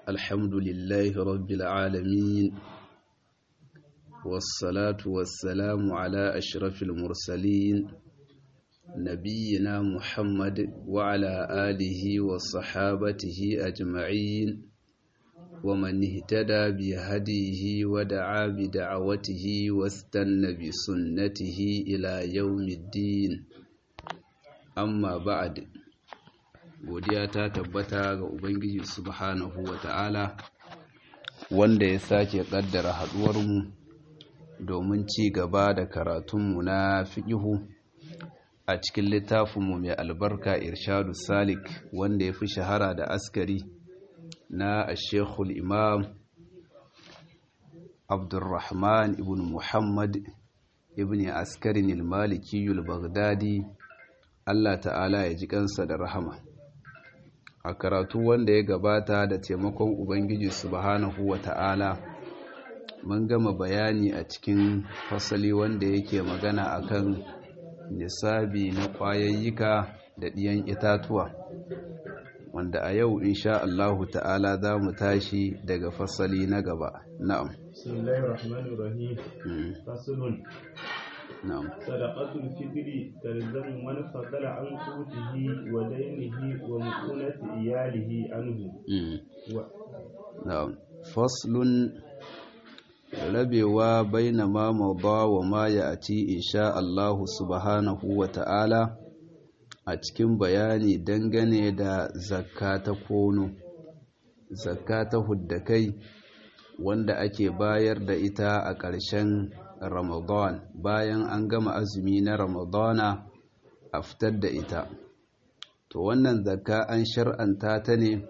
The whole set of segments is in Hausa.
الحمد لله رب العالمين والصلاة والسلام على أشرف المرسلين نبينا محمد وعلى آله وصحابته أجمعين ومن اهتدى بهديه ودعا بدعوته واستنى بسنته إلى يوم الدين amma ba'ad godiya ta tabbata ga ubangiji subhanahu wata'ala wanda ya sake kaddara haduwarmu domin ci gaba da karatunmu na fiqihu a cikin littafinmu mai albarka irshadu salik wanda ya fi shahara da askari na ashekul imam abdurrahman ibn muhammad ibn askarin al-malikiyul baghdadi Allah ta'ala ya ji kansa da rahama a karatu wanda ya gabata da taimakon ubangiji subhanahu wa ta'ala mun gama bayani a cikin fasali wanda yake magana akan nisabi na kwayayyika da ɗiyan itatuwa wanda a yau insha Allahu ta'ala za mu tashi daga fasali na gaba na'am bismillahir rahmanir rahim faslun na'am صدقة الفطر تلزم من فضل عن قوته ودينه ومؤونة إياله عنه و... na'am faslun rabewa baina ma mawda wa ma ya'ti insha Allah subhanahu wa ta'ala a cikin bayani dangane da zakka ta kono zakka ta huddakai wanda ake bayar da ita a ƙarshen Ramadan bayan an gama azumi na Ramadana a fitar da ita. To wannan zakka an shar'anta ta ne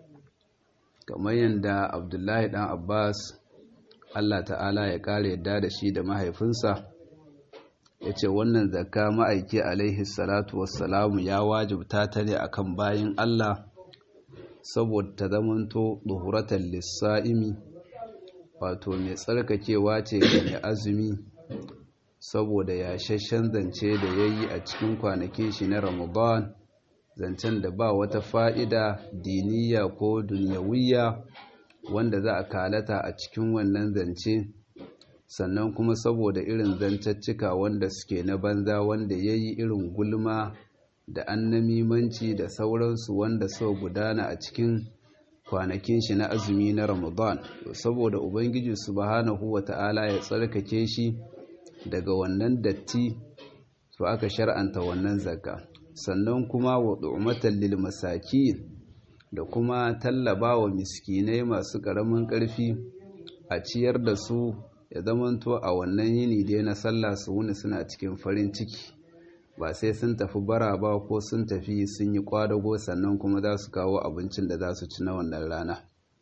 kamar yadda Abdullahi dan Abbas Allah ta'ala ya kare yadda da shi da mahaifinsa ya ce wannan zakka ma'aiki alaihi salatu wassalamu ya wajibta ta ne akan bayin Allah saboda ta zamanto duhuratan lissa'imi wato mai tsarkakewa ce ga mai azumi saboda yashashen zance da ya yi a cikin kwanakin shi na ramadan zancen da ba wata fa'ida diniya ko duniyawiya wanda za a kalata a cikin wannan zance sannan kuma saboda irin zancaccika wanda suke na banza wanda ya yi irin gulma da annamimanci da sauransu wanda sau gudana a cikin kwanakin shi na azumi na Ramadan saboda Ubangiji subhanahu wata'ala ya tsarkake shi daga wannan datti to aka shar'anta wannan zakka sannan kuma wa du'matan lil masakin da kuma tallaba wa miskinai masu karamin karfi a ciyar da su ya zamanto a wannan yini dai na sallah su wuni suna cikin farin ciki ba sai sun tafi bara ba ko sun tafi sun yi kwadago sannan kuma za su kawo abincin da za su ci na wannan rana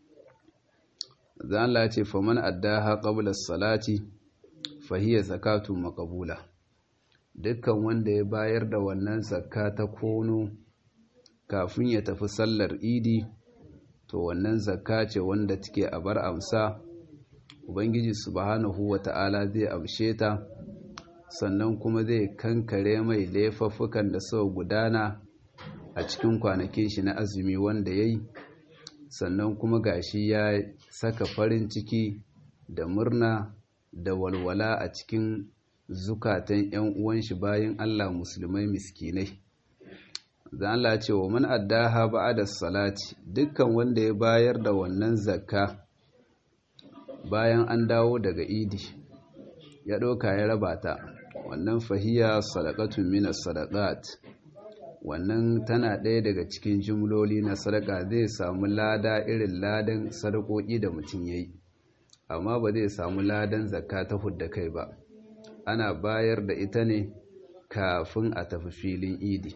zan ce faman addaha qabla salati fahiya zakatu maqbula dukkan wanda ya bayar da wannan zakka ta kono kafin ya tafi sallar idi to wannan zakka ce wanda take a bar amsa ubangiji subhanahu wata'ala zai amshe ta sannan kuma zai kankare mai laifuffukan da suka gudana a cikin kwanakin shi na azumi wanda ya yi sannan kuma gashi ya saka farin ciki da murna da walwala a cikin zukatan 'yan uwan shi bayan Allah musulmai miskinai zan Allah ce wa man addaha ba'da salati dukkan wanda ya bayar da wannan zakka bayan an dawo daga idi ya ɗauka ya raba ta wannan fahiya sadaqatun minas sadaqat wannan tana ɗaya daga cikin jumloli na sadaka zai samu lada irin ladan sadakoki da mutum yayi amma ba zai samu ladan zakka ta hudda kai ba ana bayar da ita ne kafin a tafi filin idi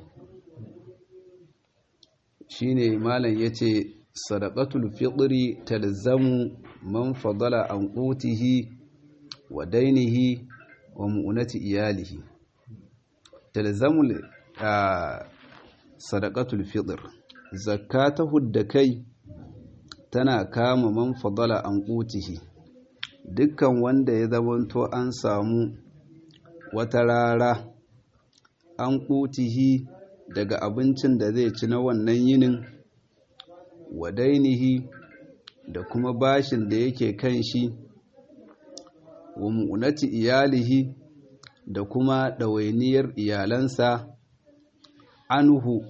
shine malam yace sadaqatul fitri talzamu man fadala an qutihi wa dainihi wa mu'unati iyalihi talzamul sadaqatul fitr zakata hudda kai tana kama man fadala an qutihi dukkan wanda ya zamanto an samu wata rara an qutihi daga abincin da zai ci na wannan yinin wa dainihi da kuma bashin da yake kan shi wa mu'unati iyalihi da kuma ɗawainiyar iyalansa anhu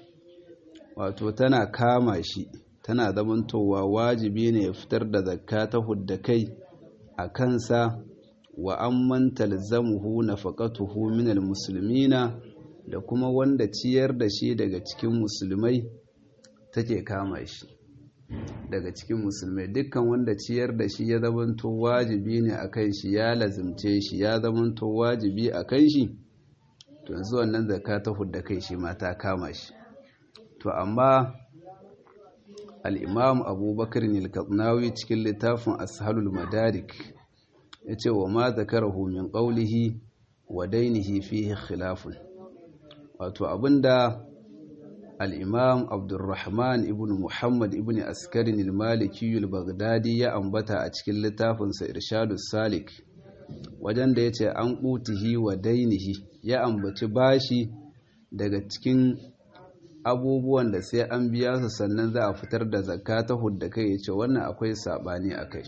wato tana kama shi tana zamantowa wajibi ne ya fitar da zakka ta hudda kai a kansa wa amman talzamuhu nafaqatuhu minal muslimina da kuma wanda ciyar da shi daga cikin musulmai take kama shi daga cikin musulmai dukkan wanda ciyar da shi ya zamanto wajibi ne a kan shi ya lazimce shi ya zamanto wajibi a kan shi to yanzu wannan zakka ta hudda kai shi ma ta kama shi to amma al-imam abubakar al cikin littafin ashalul madarik ya ce wa ma zakarahu min qawlihi wa dainihi fihi khilafun wato abinda al-imam abdurrahman ibn muhammad ibn askarin al-maliki al-baghdadi ya ambata a cikin littafinsa irshadus salik wajen da yace an qutihi wa dainihi ya ambaci bashi daga cikin abubuwan da sai an biya su sannan za a fitar da zakka ta hudda kai yace wannan akwai sabani akai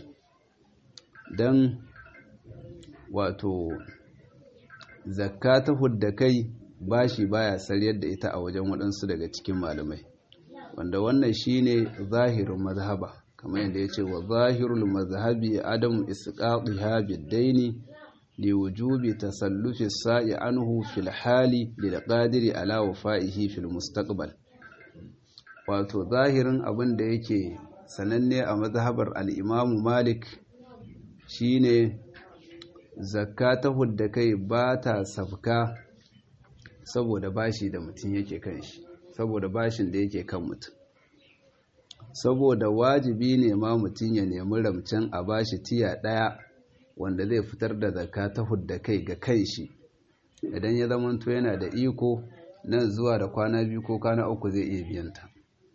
dan wato zakka ta hudda kai bashi baya sariyar da ita a wajen waɗansu daga cikin malamai wanda wannan shine zahirin mazhaba kamar yadda yace wa zahirul mazhabi adam isqatiha bid-daini li wujubi tasallufi sa'i anhu fil hali lil qadiri ala wafa'ihi fil mustaqbal wato zahirin abin da yake sananne a mazhabar al-Imam Malik shine zakka ta hudda kai ba ta safka saboda bashi da mutum yake kan shi saboda bashin da yake kan mutum saboda wajibi ne ma mutum ya nemi ramcen a bashi tiya ɗaya wanda zai fitar da zakka ta hudda kai ga kai shi idan ya zamanto yana da iko nan zuwa da kwana biyu ko kwana uku zai iya biyanta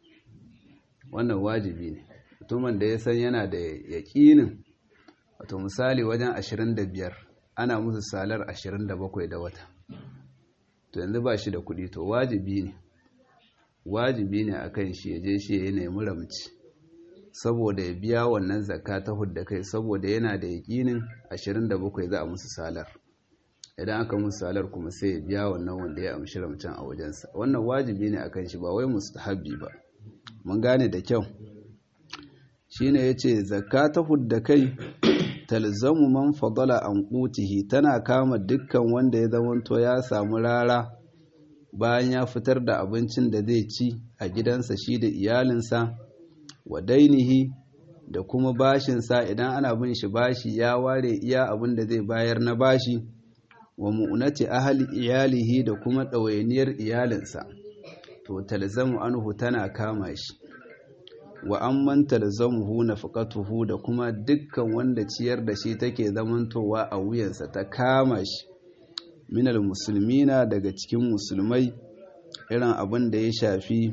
wannan wajibi ne mutumin da ya san yana da yaƙinin wato misali wajen 25 ana musu salar 27 da wata to yanzu ba shi da kuɗi to wajibi ne wajibi ne a kan shi ya je shi ya nemi ramci saboda ya biya wannan zakka ta hudda kai saboda yana da yaƙinin 27 za a musu salar idan aka musu salar kuma sai ya biya wannan wanda ya amshi ramcin a wajensa wannan wajibi ne a kan shi ba wai mustahabbi ba mun gane da kyau shine yace zakka ta hudda kai talzamu man fadala an qutihi tana kama dukkan wanda ya zamanto ya samu rara bayan ya fitar da abincin da zai ci a gidansa shi da iyalinsa wa dainihi da kuma bashinsa idan ana bin shi bashi ya ware iya abin da zai bayar na bashi wa mu'unati ahli iyalihi da kuma ɗawainiyar iyalinsa to talzamu anhu tana kama shi wa amman talzamuhu nafaqatuhu da kuma dukkan wanda ciyar da shi take zamantowa a wuyansa ta kama shi minal musulmina daga cikin musulmai irin abin da ya shafi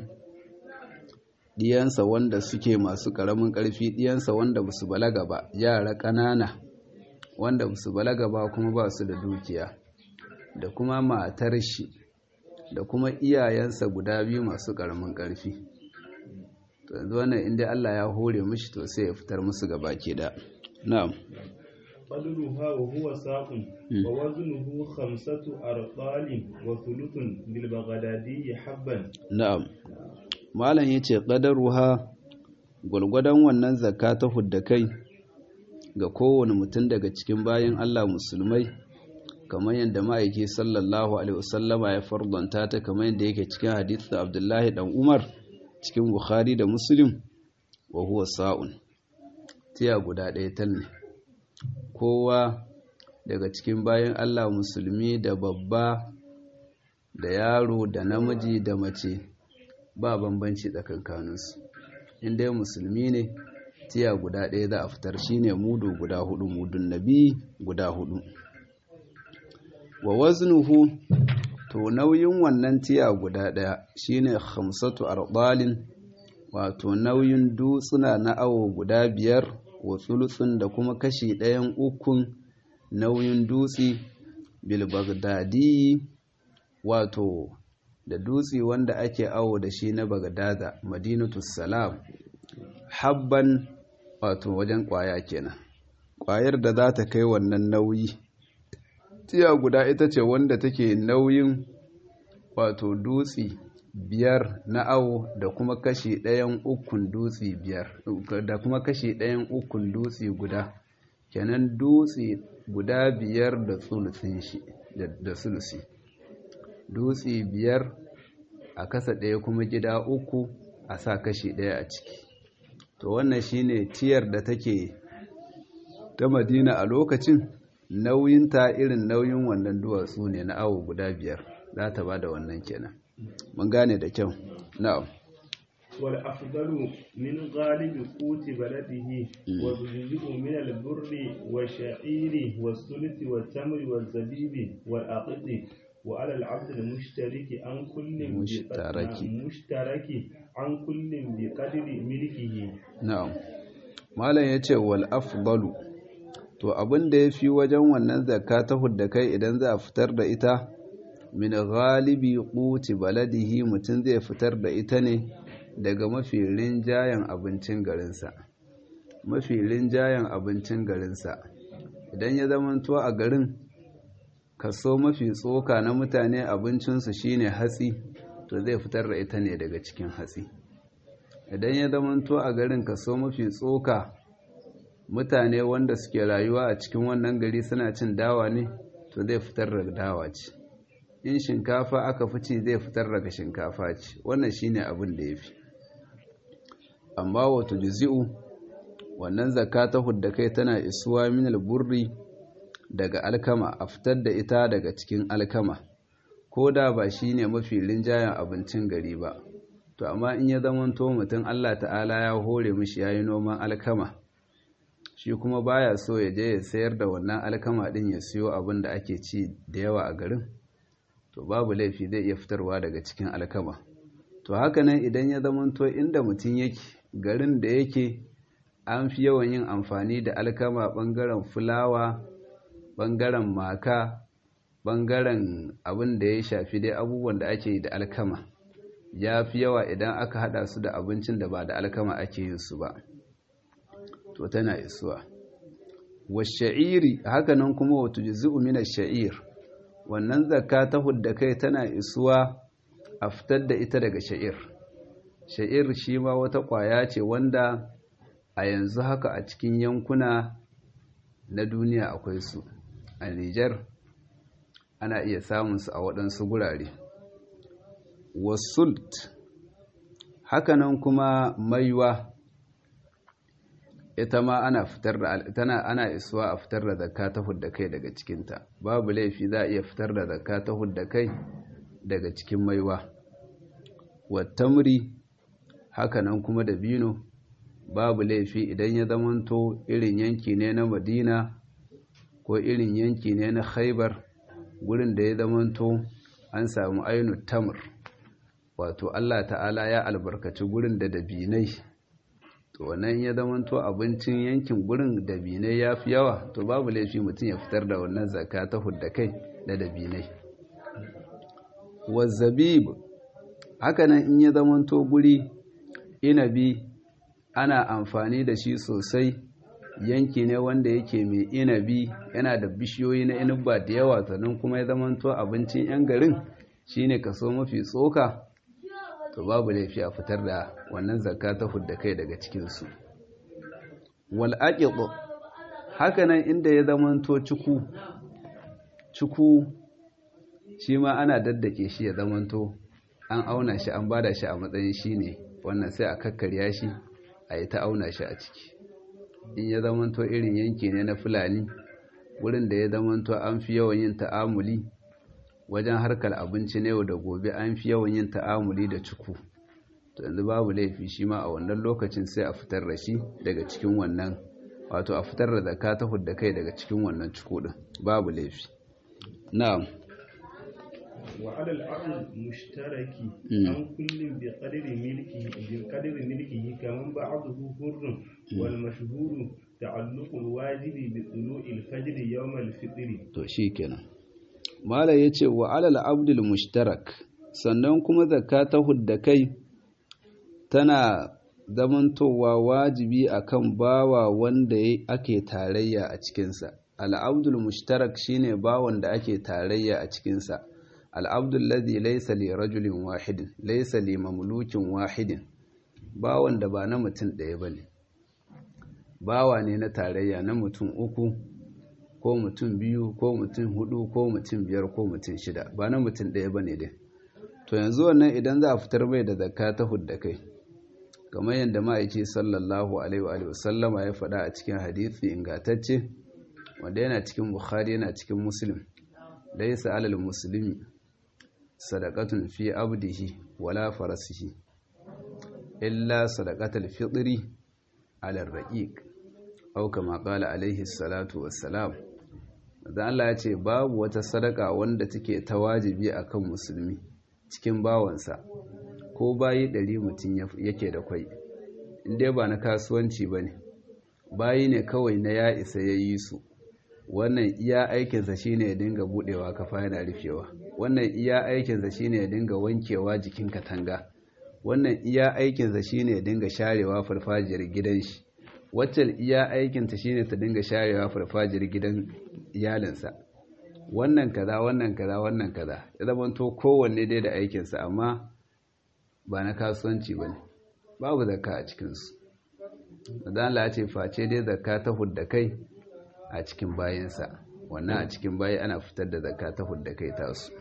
diyansa wanda suke masu ƙaramin ƙarfi diyansa wanda ba su balaga ba yara ƙanana wanda ba su balaga ba kuma ba su da dukiya da kuma matar shi da kuma iyayensa guda biyu masu ƙaramin ƙarfi to yanzu wannan inda Allah ya hore mishi to sai ya fitar musu gaba ke da na'am قدرها وهو ساق ووزنه خمسة أرطال وثلث للبغدادي حبا na'am malam yace qadaruha gulgudan wannan zakka ta hudda kai ga kowane mutum daga cikin bayan Allah musulmai kamar yadda ma'aiki sallallahu alaihi wasallama ya fardanta ta kamar yadda yake cikin hadithin Abdullahi dan Umar cikin Bukhari da Muslim wa huwa sa'un tiya guda ɗaya tal ne kowa daga cikin bayan Allah musulmi da babba da yaro da namiji da mace ba bambanci tsakankaninsu inda musulmi ne tiya guda ɗaya za a fitar shine mudu guda hudu mudun nabi guda hudu wa waznuhu to nauyin wannan tiya guda ɗaya shine khamsatu ardalin wato nauyin dutsuna na awo guda biyar wa tsulutsun da kuma kashi ɗayan ukun nauyin dutse bil bagdadi wato da dutse wanda ake awo da shi na bagdada madinatu salam habban wato wajen kwaya kenan kwayar da za ta kai wannan nauyi tiya guda ita ce wanda take nauyin wato dutse biyar na awo da kuma kashi ɗayan ukun dutse biyar da kuma kashi ɗayan ukun dutse guda kenan dutse guda biyar da sulusin shi da sulusi dutse biyar a kasa ɗaya kuma gida uku a sa kashi ɗaya a ciki to wannan shine tiyar da take ta madina a lokacin nauyinta irin nauyin wannan duwatsu ne na awo guda biyar za ta ba da wannan kenan mun gane da kyau na'am wal afdalu min ghalibi quti baladihi wa yujibu min al burri wa sha'iri wa sulti wa tamri wa zabibi wal aqdi wa ala al abd al mushtariki an kullin mushtaraki mushtaraki an kullin bi qadri milkihi na'am malam yace wal afdalu to abin da yafi wajen wannan zakka ta hudda kai idan za a fitar da ita min ghalibi quti baladihi mutum zai fitar da ita ne daga mafi rinjayen abincin garinsa mafi rinjayen abincin garinsa idan ya zamanto a garin kaso mafi tsoka na mutane abincinsu shine hatsi to zai fitar da ita ne daga cikin hatsi idan ya zamanto a garin kaso mafi tsoka mutane wanda suke rayuwa a cikin wannan gari suna cin dawa ne to zai fitar da dawa ce in shinkafa aka fi ci zai fitar daga shinkafa ce wannan shine abin da ya fi amma wato jizi'u wannan zakka ta hudda kai tana isuwa min burri daga alkama a fitar da ita daga cikin alkama ko da ba shine mafi rinjayen abincin gari ba to amma in ya zamanto mutum Allah ta'ala ya hore mishi yayi noman alkama shi kuma baya so ya je ya sayar da wannan alkama din ya siyo abin da ake ci da yawa a garin to babu laifi zai iya fitarwa daga cikin alkama to hakanan idan ya zamanto inda mutum yake garin da yake an fi yawan yin amfani da alkama bangaren fulawa bangaren maka bangaren abin da ya shafi dai abubuwan da ake yi da alkama ya fi yawa idan aka hada su da abincin da ba da alkama ake yin su ba to tana isuwa wa sha'iri hakanan kuma wato juzu'u min ash-sha'ir wannan zakka ta hudda kai tana isuwa a fitar da ita daga sha'ir sha'ir shi ma wata ƙwaya ce wanda a yanzu haka a cikin yankuna na duniya akwai su a Nijar ana iya samun su a waɗansu gurare wasult hakanan kuma maiwa ita ma ana fitar da tana ana isuwa a fitar da zakka ta hudda kai daga cikinta babu laifi za a iya fitar da zakka ta hudda kai daga cikin maiwa wattamri hakanan kuma da bino babu laifi idan ya zamanto irin yanki ne na madina ko irin yanki ne na khaibar gurin da ya zamanto an samu ainu tamr wato Allah ta'ala ya albarkaci gurin da dabinai to wannan ya zamanto abincin yankin gurin dabinai ya fi yawa to babu laifi mutum ya fitar da wannan zakka ta hudda kai da dabinai wazzabib hakanan in ya zamanto guri inabi ana amfani da shi sosai yanki ne wanda yake mai inabi yana da bishiyoyi na inubba da yawa sannan kuma ya zamanto abincin 'yan garin shine kaso mafi tsoka to babu laifi a fitar da wannan zakka ta hudda kai daga cikinsu wal aqiq hakanan inda ya zamanto cuku cuku shi ma ana daddake shi ya zamanto an auna shi an bada shi a matsayin shi ne wannan sai a kakkarya shi a yi ta auna shi a ciki in ya zamanto irin yanki ne na fulani wurin da ya zamanto an fi yawan yin ta'amuli wajen harkar abinci na yau da gobe an fi yawan yin ta'amuli da cuku to yanzu babu laifi shi ma a wannan lokacin sai a fitar da shi daga cikin wannan wato a fitar da zakka ta hudda kai daga cikin wannan cuku din babu laifi na'am وعلى الأرض مشترك عن كل بقدر ملكه بقدر ملكه كمن بعضه حر والمشهور تعلق الواجب بطلوع الفجر يوم الفطر to shikenan mala yace wa alal abdul mushtarak sannan kuma zakka ta hudda kai tana zamantowa wajibi akan bawa wanda ake tarayya a cikinsa al'abdul mushtarak shine bawan da ake tarayya a cikinsa al'abdul ladhi laysa li rajulin wahidin laysa li mamlukin wahidin bawan da ba na mutum ɗaya bane bawa ne na tarayya na mutum uku ko mutum biyu ko mutum hudu ko mutum biyar ko mutum shida ba na mutum ɗaya bane dai to yanzu wannan idan za a fitar mai da zakka ta hudda kai kamar yadda ma'aiki sallallahu alaihi wa sallama ya faɗa a cikin hadisi ingantacce wanda yana cikin bukhari yana cikin muslim laysa alal muslimi sadaqatun fi abdihi wala farasihi illa sadaqatul fitri ala raqiq aw kama qala alaihi salatu wassalam dan Allah ya ce babu wata sadaka wanda take ta wajibi akan musulmi cikin bawansa ko bayi ɗari mutum yake da kwai inda ba na kasuwanci ba ne bayi ne kawai na ya isa ya yi su wannan iya aikinsa shine ya dinga budewa kafa yana rufewa wannan iya aikinsa shine ya dinga wankewa jikin katanga wannan iya aikinsa shine ya dinga sharewa farfajiyar gidan shi wacce iya aikinta shine ta dinga sharewa farfajiyar gidan iyalinsa wannan kaza wannan kaza wannan kaza ya zama to kowanne dai da aikinsa amma ba na kasuwanci ba ne babu zakka a cikinsu da Allah ce face dai zakka ta hudda kai a cikin bayansa wannan a cikin bayi ana fitar da zakka ta hudda kai tasu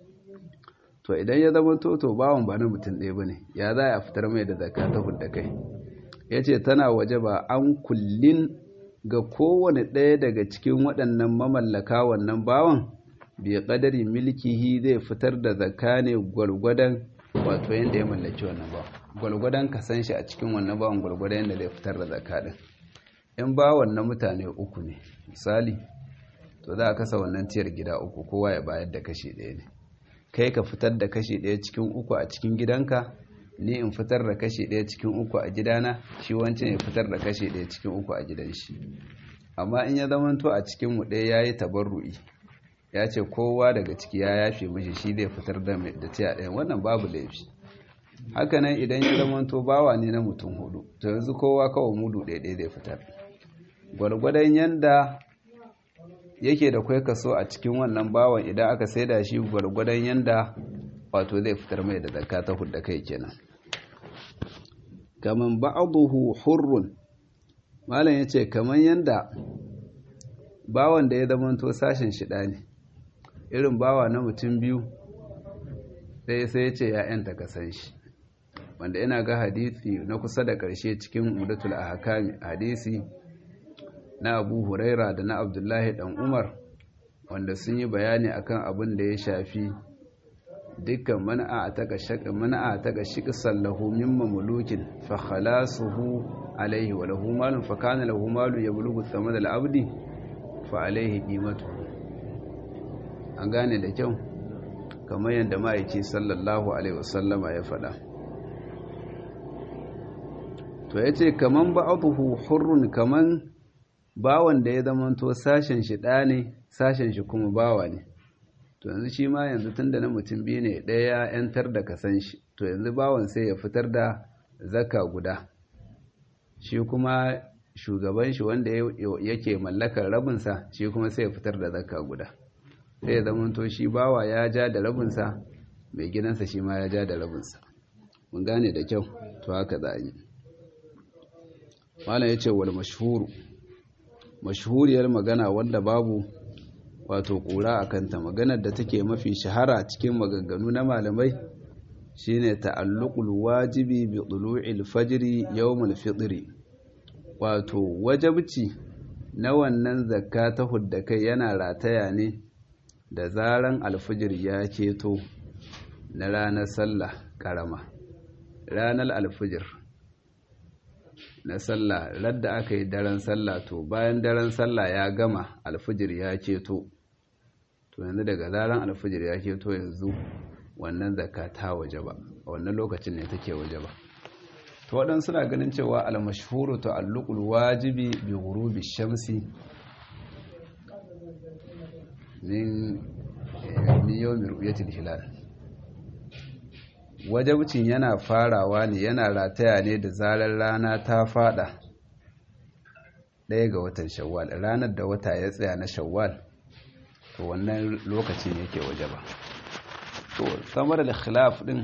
to idan ya zama toto bawon ba na mutum ɗaya ba ne ya za a fitar mai da zakka ta hudda kai ya ce tana waje ba an kullin ga kowane ɗaya daga cikin waɗannan mamallaka wannan bawan bai ƙadari milkihi zai fitar da zakka ne gwargwadon wato yadda ya mallaki wannan bawan gwargwadon ka san shi a cikin wannan bawan gwargwadon yadda zai fitar da zakka din in bawan na mutane uku ne misali to za a kasa wannan tiyar gida uku kowa ya bayar da kashi ɗaya ne kai ka fitar da kashi ɗaya cikin uku a cikin gidanka ni in fitar da kashi ɗaya cikin uku a gidana shi wancan ya fitar da kashi ɗaya cikin uku a gidan shi amma in ya zamanto a cikin mu ɗaya yayi tabarru'i ya ce kowa daga ciki ya yafe mishi shi zai fitar da da tiya ɗaya wannan babu laifi haka nan idan ya zamanto bawa ne na mutum hudu to yanzu kowa kawai mudu ɗaya ɗaya zai fitar gwargwadon yanda yake da kwai kaso a cikin wannan bawan idan aka saida shi gwargwadon yanda wato zai fitar mai da zakka ta hudda kai kenan kaman ba'dahu hurrun malam yace kaman yanda bawan da ya zamanto sashen shida ne irin bawa na mutum biyu sai sai yace ya yanta kasan shi wanda ina ga hadisi na kusa da karshe cikin umdatul ahkam hadisi na Abu Huraira da na Abdullahi dan Umar wanda sun yi bayani akan abin da ya shafi dukkan mana'a ta ga shaka mana'a ta ga shiqsan lahu min mamlukin fa khalasuhu alayhi wa lahu malun fa kana lahu malu yablughu thamad al-abdi fa alayhi qimatu an gane da kyau kamar yadda ma'aiki sallallahu alaihi wasallama ya faɗa to yace kaman ba'dhu hurrun kaman bawan da ya zamanto sashen shi ɗa ne sashen shi kuma bawa ne to yanzu shi ma yanzu tun da na mutum biyu ne ɗaya ya ‘yantar da kasan shi to yanzu bawan sai ya fitar da zaka guda shi kuma shugaban shi wanda yake mallakar rabinsa shi kuma sai ya fitar da zaka guda sai ya zamanto shi bawa ya ja da rabinsa mai gidansa shi ma ya ja da rabinsa mun gane da kyau to haka za a yi malam ya ce wal mashhuru mashhuriyar magana wanda babu wato kura a kanta maganar da take mafi shahara cikin maganganu na malamai shine ta'alluqul wajibi bi tulu'il fajri yawmul fitri wato wajabci na wannan zakka ta huddakai yana rataya ne da zaran alfijir ya keto na ranar sallah karama ranar alfijir na sallah radda aka yi daren sallah to bayan daren sallah ya gama alfijir ya keto to yanzu daga zaran alfijir ya keto yanzu wannan zakka ta waje ba a wannan lokacin ne take waje ba to waɗansu suna ganin cewa almashhuru to alluqul wajibi bi ghurubi shamsi min min yawmi ru'yatil hilal wajabcin yana farawa ne yana rataya ne da zarar rana ta fada ɗaya ga watan shawwal ranar da wata ya tsaya na shawwal to wannan lokacin yake waje ba to samar da khilaf din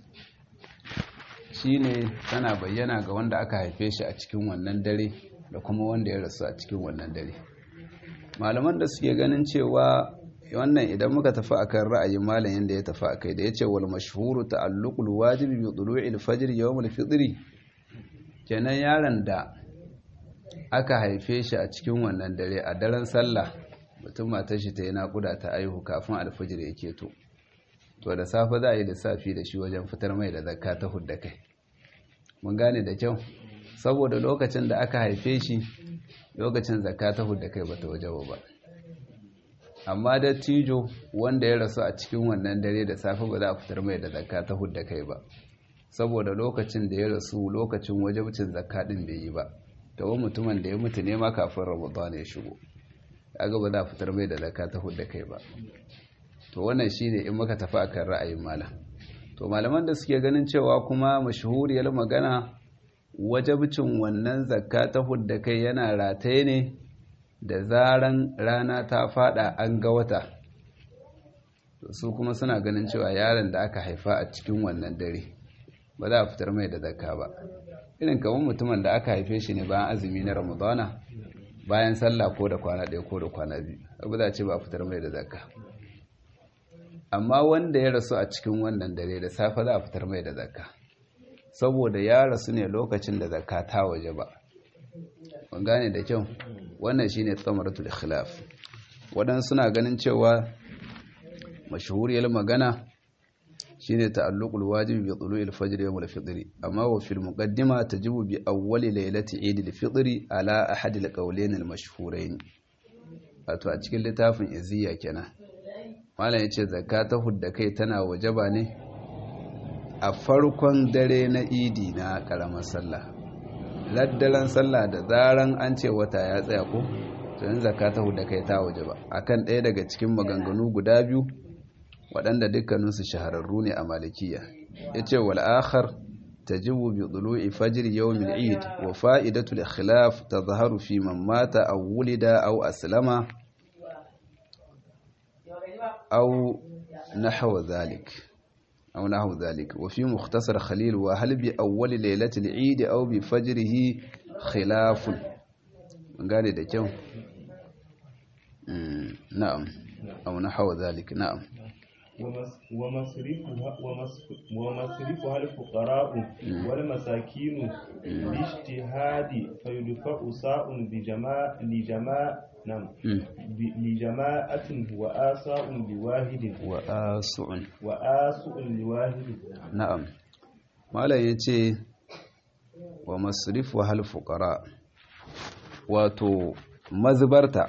shine tana bayyana ga wanda aka haife shi a cikin wannan dare da kuma wanda ya rasu a cikin wannan dare malaman da suke ganin cewa wannan idan muka tafi akan ra'ayin malam yanda ya tafi akai da yace wal mashhuru ta'alluqul wajibi bi tulu'il fajr yawm al-fitr kenan yaron da aka haife shi a cikin wannan dare a daren sallah mutum matar shi ta yi naƙuda ta aihu kafin alfajir ya keto to da safe za a yi lissafi da shi wajen fitar mai da zakka ta hudda kai mun gane da kyau saboda lokacin da aka haife shi lokacin zakka ta hudda kai bata waje ba amma da tijo wanda ya rasu a cikin wannan dare da safe ba za a fitar mai da zakka ta hudda kai ba saboda lokacin da ya rasu lokacin wajibcin zakka din bai yi ba tawo mutumin da ya mutu ne ma kafin ramadan ya shigo kaga ba za a fitar mai da zakka ta hudda kai ba to wannan shine in muka tafi akan ra'ayin malam to malaman da suke ganin cewa kuma mashhuriyar magana wajabcin wannan zakka ta hudda kai yana rataye ne da zaran rana ta fada an ga wata su kuma suna ganin cewa yaron da aka haifa a cikin wannan dare ba za a fitar mai da zakka ba irin kamar mutumin da aka haife shi ne bayan azumi na ramadana bayan sallah ko da kwana ɗaya ko da kwana biyu abu za ce ba a fitar mai da zakka amma wanda ya rasu a cikin wannan dare da safe za a fitar mai da zakka saboda ya rasu ne lokacin da zakka ta waje ba ban gane da kyau wannan shine tsamaratul khilaf wadan suna ganin cewa mashhuriyar magana shine ta'alluqul wajibi bi tulu'il fajr yawm al-fitr amma wa fil muqaddima tajibu bi awwali laylati eid al-fitr ala ahad al-qawlayn al-mashhurayn wato a cikin littafin iziya kenan malam yace zakata hudda kai tana wajaba ne a farkon dare na idi na karamar sallah laddaren sallah da zaran an ce wata ya tsaya ko to yin zakata hudda kai ta wajaba akan ɗaya daga cikin maganganu guda biyu waɗanda dukkaninsu shahararru ne a malikiya ya ce wal'akhar ta jibu bi ɗulu'i fajir yawmin eid wa fa'idatul khilaf ta zaharu fi mamata a wulida au aslama au nahawa zalik أو نحو ذلك وفي مختصر خليل وهل بأول ليلة العيد أو بفجره خلاف قال ده كم نعم أو نحو ذلك نعم ومصرفها, ومصرفها الفقراء والمساكين باجتهاد فيدفع ساء بجماع لجماع نعم لجماعة وآساء لواحد وآسع وآسع لواحد نعم ما لا يتي ومصرفها الفقراء wato mazbarta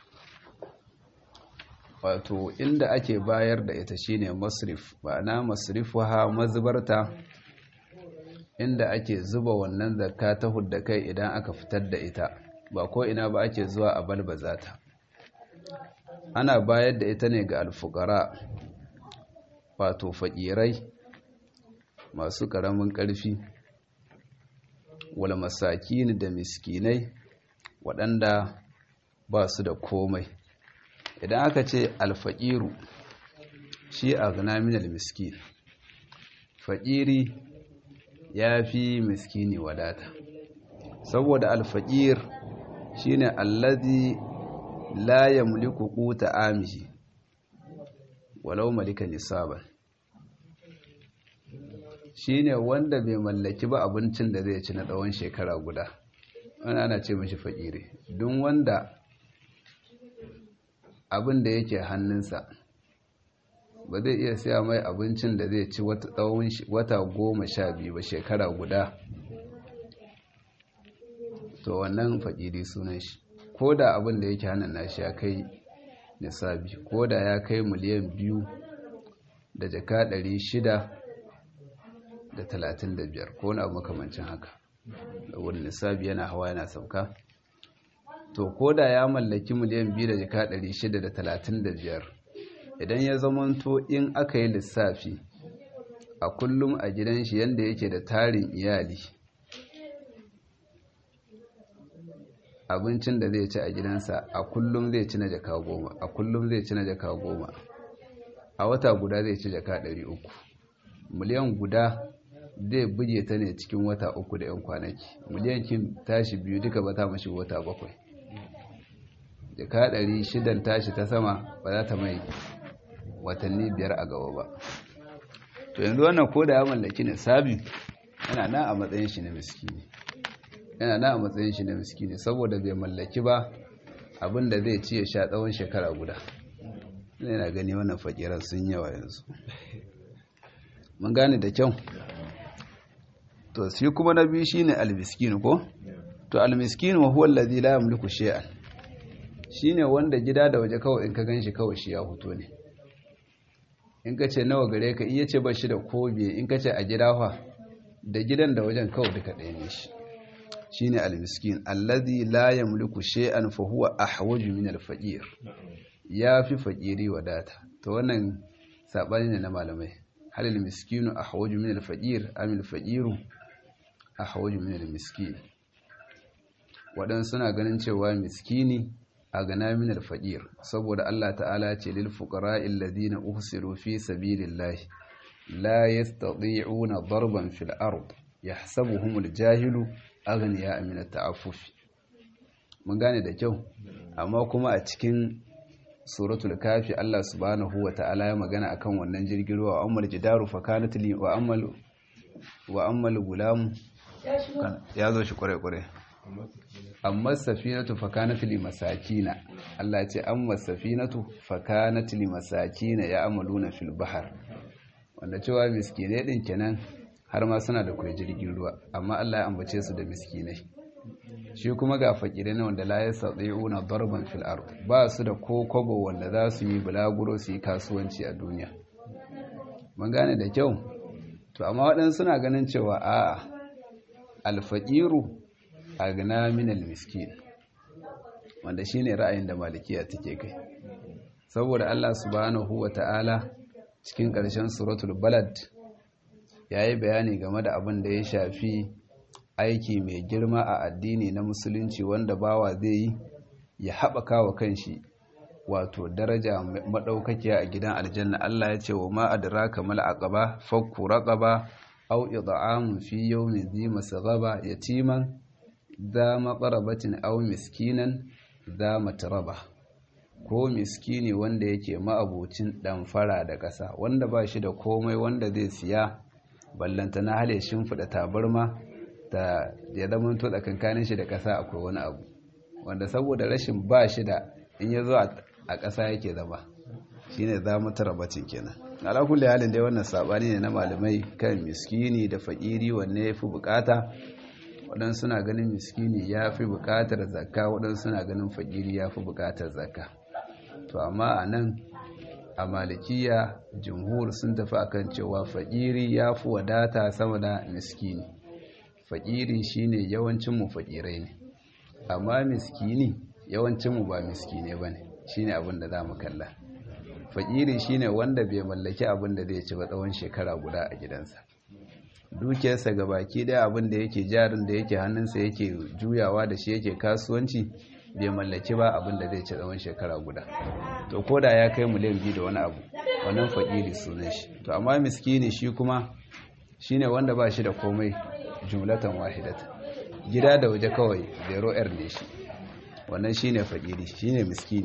wato inda ake bayar da ita shine masrif ma'ana masrifuha mazbarta inda ake zuba wannan zakka ta hudda kai idan aka fitar da ita ba ko ina ba ake zuwa a balbaza ta ana bayar da ita ne ga alfukara wato fakirai masu karamin karfi wal masakin da miskinai waɗanda ba su da komai idan aka ce alfaƙiru shi a zanaminal miskin faƙiri ya fi miskini wadata saboda alfaƙir shi ne allazi la ya muliku ƙuta amishi walau malika nisaban shi ne wanda bai mallaki ba abincin da zai ci na tsawon shekara guda wani ana ce mashi faƙiri don wanda abin da yake hannunsa ba zai iya siya mai abincin da zai ci tsawon wata goma sha biyu ba shekara guda to wannan fakiri sunan shi ko da abin da yake hannun nashi ya kai nisabi ko da ya kai miliyan biyu da jaka ɗari shida da talatin da biyar ko na makamancin haka da wani nisabi yana hawa yana sauka to ko da ya mallaki miliyan biyu da jika ɗari shida da talatin da biyar idan ya zamanto in aka yi lissafi a kullum a gidan shi yanda yake da tarin iyali abincin da zai ci a gidansa a kullum zai ci na jaka goma a kullum zai ci na jaka goma a wata guda zai ci jaka ɗari uku miliyan guda zai buge ta ne cikin wata uku da 'yan kwanaki miliyan kin tashi biyu duka ba ta mashi wata bakwai jaka ɗari shidan tashi ta sama ba za ta mai watanni biyar a gaba ba to yanzu wannan ko da ya mallaki ne sabi yana na a matsayin shi na miskini yana na a matsayin shi na miskini saboda bai mallaki ba abinda zai ci ya sha tsawon shekara guda yana gani wannan fakiran sun yawa yanzu mun gane da kyau to shi kuma na biyu shine almiskin ko to almiskin wa huwa allazi la yamliku shay'an shine wanda gida da waje kawai in ka ganshi kawai shi ya huto ne in ka ce nawa gare ka iya ce ba shi da kobe in ka ce a gida fa da gidan da wajen kawai duka ɗaya ne shi shine almiskin allazi la yamliku shay'an fa huwa ahwaju min alfaqir yafi faqiri wadata to wannan sabani ne na malamai hal almiskinu ahwaju min alfaqir am alfaqiru ahwaju min almiskin wadan suna ganin cewa miskini a gana min alfaqir saboda Allah ta'ala ce lil fuqara'i alladhina uhsiru fi sabilillahi la yastati'una darban fil ard yahsabuhumul jahilu aghniya min at-ta'affuf mun gane da kyau amma kuma a cikin suratul kafi Allah subhanahu wa ta'ala ya magana akan wannan jirgin ruwa wa ammal jidaru fa kanat li wa ammal wa ammal gulam ya zo shi kware kware amma safinatu fa kanat li masakina Allah ya ce amma safinatu fa kanat li masakina ya amaluna fil bahr wanda cewa miskinai din kenan har ma suna da kwai jirgin ruwa amma Allah ya ambace su da miskinai shi kuma ga fakirai na wanda la yastati'una darban fil ard ba su da ko kobo wanda za su yi bulaguro su yi kasuwanci a duniya mun gane da kyau to amma waɗansu suna ganin cewa a'a alfaqiru agna min almiskin wanda shine ra'ayin da malikiya take kai saboda Allah subhanahu wata'ala cikin ƙarshen suratul balad ya yi bayani game da abin da ya shafi aiki mai girma a addini na musulunci wanda bawa zai yi ya haɓaka wa kanshi wato daraja maɗaukakiya a gidan aljanna Allah ya ce wa ma adraka mal aqaba fakku raqaba aw id'amun fi yawmin dhi masghaba yatiman dha maqrabatin aw miskinan dha matraba ko miskini wanda yake ma'abocin ɗamfara da ƙasa wanda ba shi da komai wanda zai siya ballanta na hale shimfiɗa tabarma da ya zama to tsakankanin shi da ƙasa akwai wani abu wanda saboda rashin ba shi da in ya zo a ƙasa yake zama shi ne za mu tara bacin kenan alakulli halin dai wannan saɓani ne na malamai kan miskini da faƙiri wanne ya fi buƙata waɗansu suna ganin miskini ya fi buƙatar zakka waɗansu suna ganin faƙiri ya fi buƙatar zakka to amma a nan a malikiya jumhur sun tafi akan cewa faƙiri ya fi wadata sama da miskini faƙiri shine yawancinmu faƙirai ne amma miskini yawancinmu ba miskine ba ne shine abin da za mu kalla faƙiri shine wanda bai mallaki abin da zai ci ba tsawon shekara guda a gidansa dukiyarsa ga baki daya abin da yake jarin da yake hannunsa yake juyawa da shi yake kasuwanci bai mallaki ba abin da zai ci tsawon shekara guda to ko da ya kai miliyan biyu da wani abu wannan fakiri sunan shi to amma miskini shi kuma shine wanda ba shi da komai jumlatan wahidata gida da waje kawai zero r ne shi wannan shine fakiri shine miskini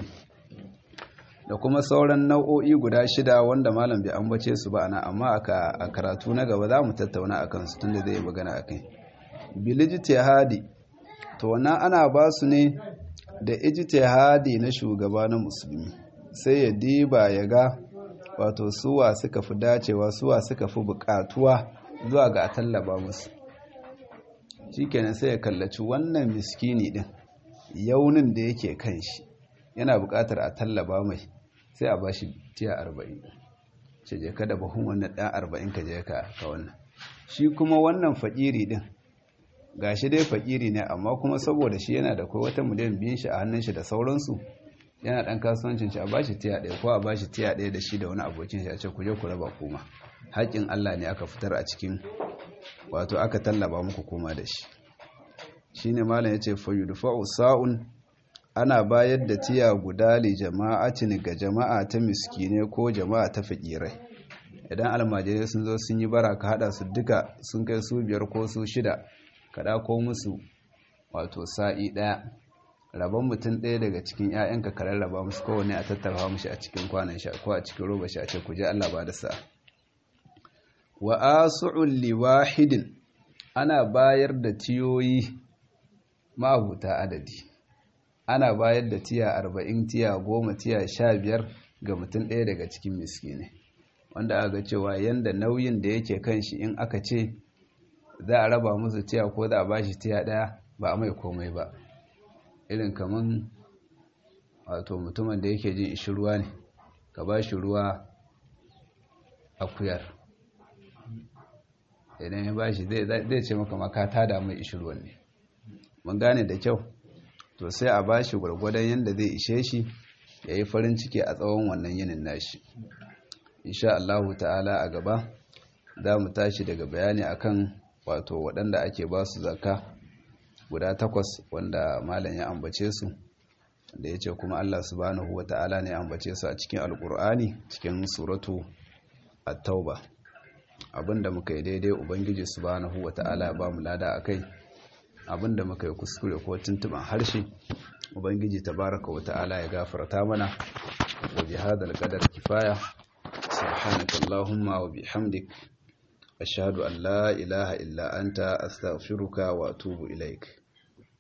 da kuma sauran nau'o'i guda shida wanda malam bai ambace su ba ana amma a karatu na gaba za mu tattauna akan su tunda zai magana akai bilijtihadi to wannan ana ba su ne da ijtihadi na shugaba na musulmi sai ya diba ya ga wato suwa suka fi dacewa suwa suka fi bukatuwa zuwa ga a tallaba musu shikenan sai ya kallaci wannan miskini din yaunin da yake kan shi yana bukatar a tallaba mai sai a bashi tiya arba'in ce je kada bahun wannan ɗan arba'in ka je ka wannan shi kuma wannan fakiri din gashi dai fakiri ne amma kuma saboda shi yana da kai wata miliyan biyun shi a hannun shi da sauransu yana dan kasuwancin shi a bashi tiya ɗaya ko a bashi tiya ɗaya da shi da wani abokin shi a ce ku je ku raba kuma haƙƙin Allah ne aka fitar a cikin wato aka tallaba muku koma da shi shine malam yace fa yudfa'u sa'un ana bayar da tiya guda li jama'atin ga jama'a ta miskine ko jama'a ta fakirai idan almajirai sun zo sun yi bara ka hada su duka sun kai su biyar ko su shida ka ko musu wato sa'i daya rabon mutum ɗaya daga cikin 'ya'yanka ka rarraba musu kowane a tattara mushi a cikin kwanan sha ko a cikin roba shi a ce ku je Allah ba da sa'a wa asu'ul liwahidin ana bayar da tiyoyi mabuta adadi ana bayar da tiya arba'in tiya goma tiya sha biyar ga mutum ɗaya daga cikin miskine wanda aka cewa yanda nauyin da yake kan shi in aka ce za a raba musu tiya ko za a ba shi tiya ɗaya ba a mai komai ba irin kaman wato mutumin da yake jin ishi ruwa ne ka ba shi ruwa akuyar idan ya ba shi zai ce maka maka ta damu ishi ruwan ne mun gane da kyau to sai a ba shi gwargwadon yadda zai ishe shi ya yi farin ciki a tsawon wannan yinin nashi insha Allahu ta'ala a gaba za mu tashi daga bayani akan wato waɗanda ake ba su zaka guda takwas wanda malam ya ambace su da ya ce kuma Allah subhanahu wa ta'ala ne ya ambace su a cikin alkur'ani cikin suratu at-tauba abinda muka yi daidai ubangiji subhanahu wa ta'ala ba mu lada akai abinda muka yi kuskure ko tuntuban harshe ubangiji tabaraka wa ta'ala ya gafarta mana wa bi hadal qadar kifaya subhanaka allahumma wa bihamdik ashhadu an la ilaha illa anta astaghfiruka wa atubu ilaik